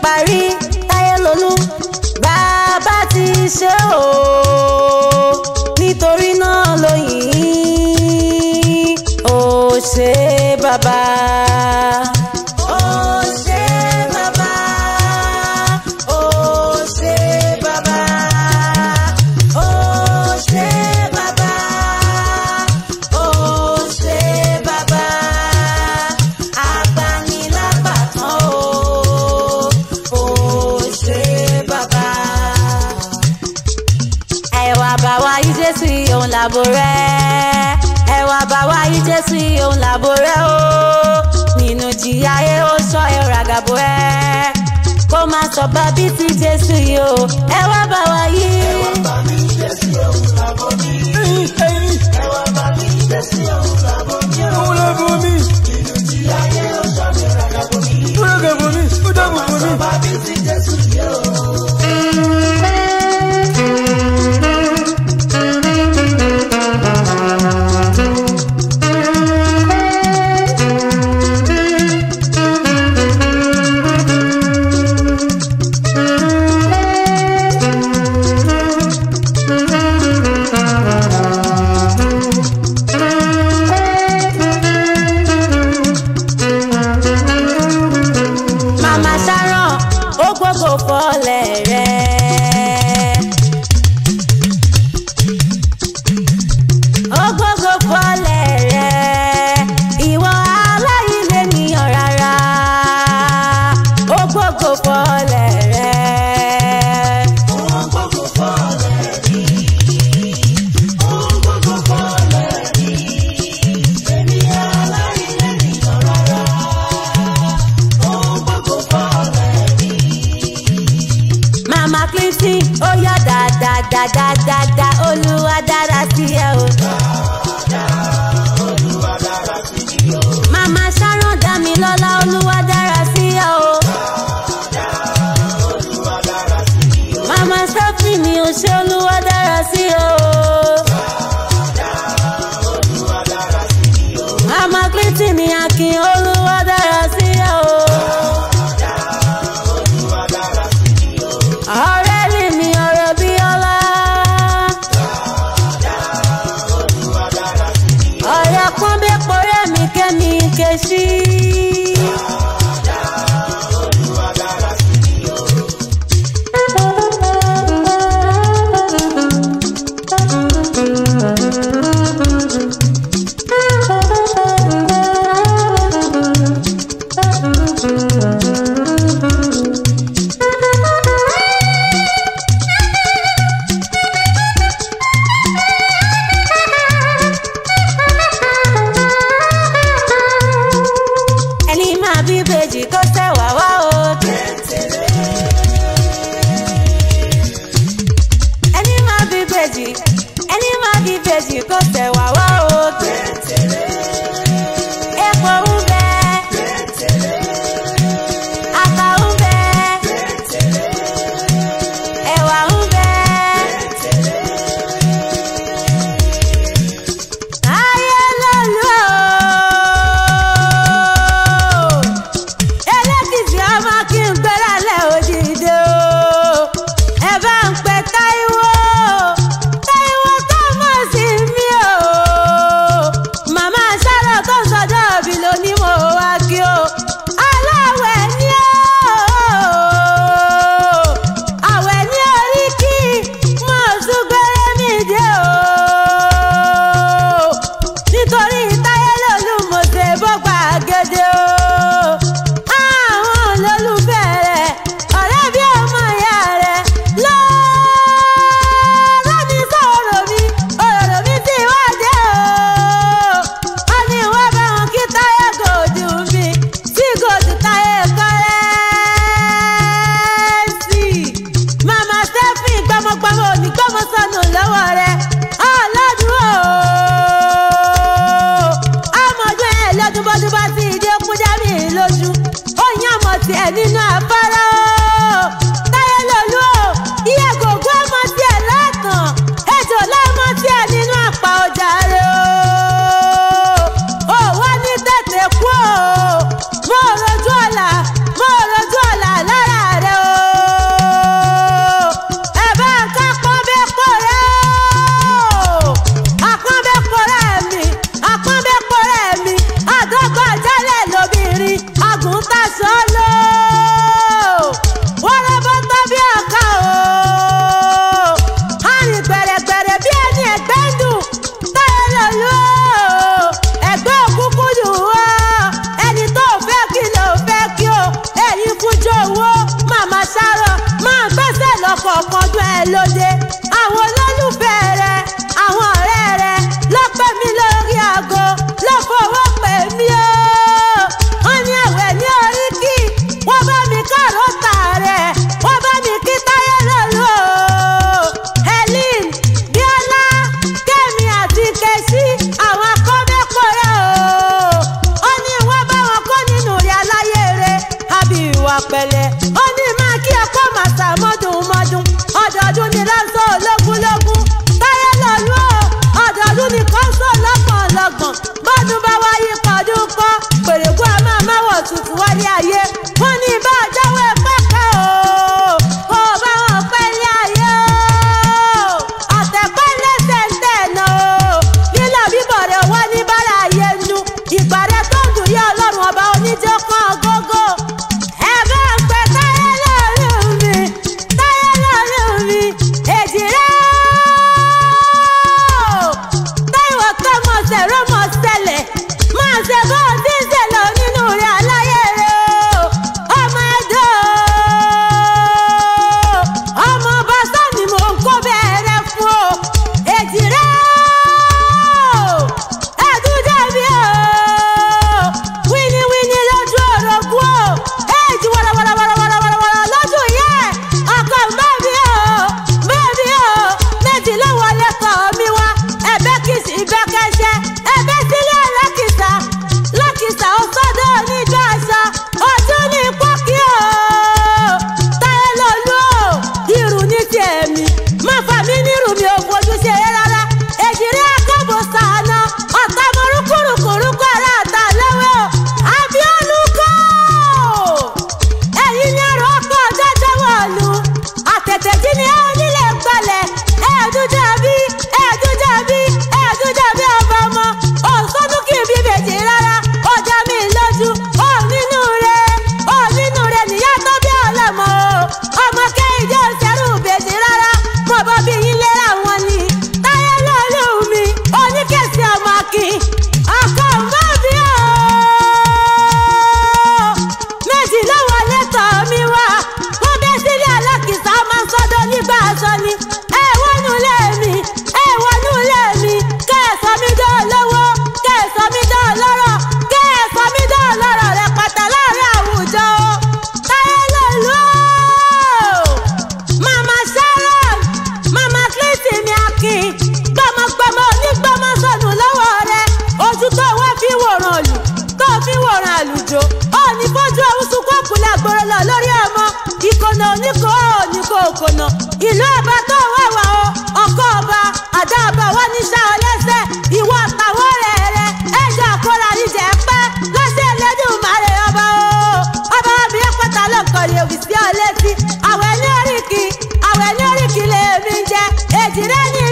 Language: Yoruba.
parí táyé lolú bàbá ti ṣe o nítorí náà lóyìn ó ṣe bàbá. Ó ṣe bàbá, ó ṣe bàbá, ó ṣe bàbá, ó ṣe bàbá, agbanilágbàtàn o, ó ṣe bàbá ẹwà bá wa yí jésù yìí òun làbò rẹ ẹwà bá wa yí jésù yìí òun làbò rẹ o nínú jìyà ayé ó sọ ẹrọ àgàbò ẹ kó má sọ bá bí ti jésù yìí o ẹwà bá wa yí. Òun lè fún mi. Ó lè fún mi. Ó dàbò fún mi. màmá sharon ó gbogbo fọlẹ̀ rẹ̀. ó gbogbo fọlẹ̀ rẹ̀ ìwọ aláìlẹ̀ nìyàn rárá ó gbogbo fọlẹ̀ rẹ̀. mama clinton ó yá dáadáadáadáa olúwa dára sí ẹ o. mama sharon damilọla olúwa dára sí ẹ o. mama stephanie mi ò ṣe olúwa dára sí ẹ o. mama clinton ni akin olúwa dára sí ẹ o. ọ̀rẹ́ mi mi ọ̀rọ̀ bí ọlá lóde àwọn olólùfẹ́ rẹ àwọn ọ̀rẹ́ rẹ ló pè mí lórí aago ló fowó pè mí o wọ́n ní ẹ̀wẹ̀ ní oríkì wọ́n bá mi kárò tà rẹ̀ wọ́n bá mi kí táyé lọ́lọ́ helen bíọ́lá kẹ́mi àti kẹ́sí àwọn akọ́mẹ́kọ̀ọ́rẹ́ o ó ní wọ́n bá wọn kó nínú rẹ̀ aláyé rẹ̀ àbí ìwà pẹ̀lẹ́ ó ní máa kí ẹ̀kọ́ màsà mọ́dún mọ́dún ọdọọdún ni lọ́sọ̀ ológúnlógún táyé lọ́lú o ọdọọdún ni kọ́sọ̀ lọ́gbọ̀n lọ́gbọ̀n bọ́dún bá wáyé pọ̀dún kọ́ pèrèkú a máa máwọ̀ tuntun wálé ayé wọ́n ní bá a jáwé pẹ́kẹ́ o kó o bá wọn pẹ́ ní ayé o àtẹ̀pẹ́ lẹ́sẹ̀ ń tẹ̀nà o lílọ bíbọ̀ rẹ̀ wá ní bára ayé nu ìgbà rẹ̀ tó ń dùn yá ọlọ́run ọba oníjó kan gógó ẹ bá ń pẹ́ táyé lọ́rùn mi táyé lọ́rùn mi èjì rẹ̀ o táìwọ̀ ká mọ̀ sẹ̀rọ̀ mọ̀ sẹlẹ̀ máa ṣe bó o ti ń ṣẹlẹ̀ nínú rẹ̀ aláyé rẹ̀ o ọmọ ẹ̀dọ́ ọmọ ọba sọ́ni mò ń kó bẹ̀rẹ̀ fún o èjì rẹ̀ o ẹ̀dúdàbí o wíníwíní lójú orogún o èjì wàràwàràwàràwàrà lójú yẹ ọkọ̀ bẹ́ẹ̀bí o bẹ́ẹ̀bí o méjì ló wọlé kọ́ mi wá ẹ̀bẹ́ kìsì ìbẹ́kẹ́ṣẹ́ ẹ̀bẹ́ sílẹ̀ lẹ́kìsà lẹ́kìsà ó sọ́dọ̀ oníjọ́ aṣọ ojú ní pọ́kí o táyé lọ́lú o irun ní tiẹ̀ mi má fà mí nírun mi ò fojú ṣe é rárá èjìrí akẹ́bọ̀ sàánà ọ̀tá mọ̀rúkúrúkúrúkú ara àtà lẹ́wẹ̀ o àbíọ́lùkọ́ ẹ̀yin ni ẹ̀rọ ọkọ̀ jẹ́jẹ́ wọ̀lú àtẹ̀tẹ̀ jí ni ẹ onílé gbalẹ̀ ẹ̀ẹ́dújàbí ẹ̀ẹ́dújàbí ẹ̀ẹ́dújàbí ọba ọmọ òǹsọ́dún kì í bí bèjì rárá ọjà mi lójú ó nínú rẹ ó nínú rẹ nìyá tó bí ọlọ́mọ o ọmọ kẹ́hìndé òṣèrú bèjì rárá mo bọ́ bí yín lera wọn ni táyé lọ́lù mi oníkèsì ọmọ akin ọkọ̀ mọ́ bí o méjì ló wọlé tọ̀ mí wá wọ́n bẹ́ sílé alákìsà máa ń sọ́dọ̀ nígbà aṣọ ni ẹ wọnú ilé mi ẹ wọnú ilé mi kẹ́ ẹ sọ mí dán lọ́wọ́ kẹ́ ẹ sọ mí dán lọ́rọ̀ kẹ́ ẹ sọ mí dán lọ́rọ̀ rẹ pàtà láàrin àwùjọ o táyé lòlú o mama sharon mama clinton mi akin gbọmọgbọmọ onígbọmọ sọnù lọ́wọ́ rẹ ojú tó wá fi wòran lù tó fi wòran àlùjọ ó ní fojú ọ̀hún sunkún ọ̀kùnrin àgbòrò lọ lórí ọmọ ìkònà oníkó oníkó òkònà ìlú ọba tó wà wà o ọkọ ọba àdá ọba wà ní sá ọ lẹ́sẹ̀ ìwọ àtàwọn rẹ̀ rẹ̀ ẹ̀jọ̀ àkọ́ra níjẹ̀ pẹ́ lọ́sẹ̀ ẹlẹ́dùn màrè ọba o ọba mi ẹ̀ pátá lọ́kọ̀ yẹ̀ wì sí ọ létí àwẹ̀ ní oríkì àwẹ̀ ní oríkì lèmi ń jẹ èjì rẹ̀ ní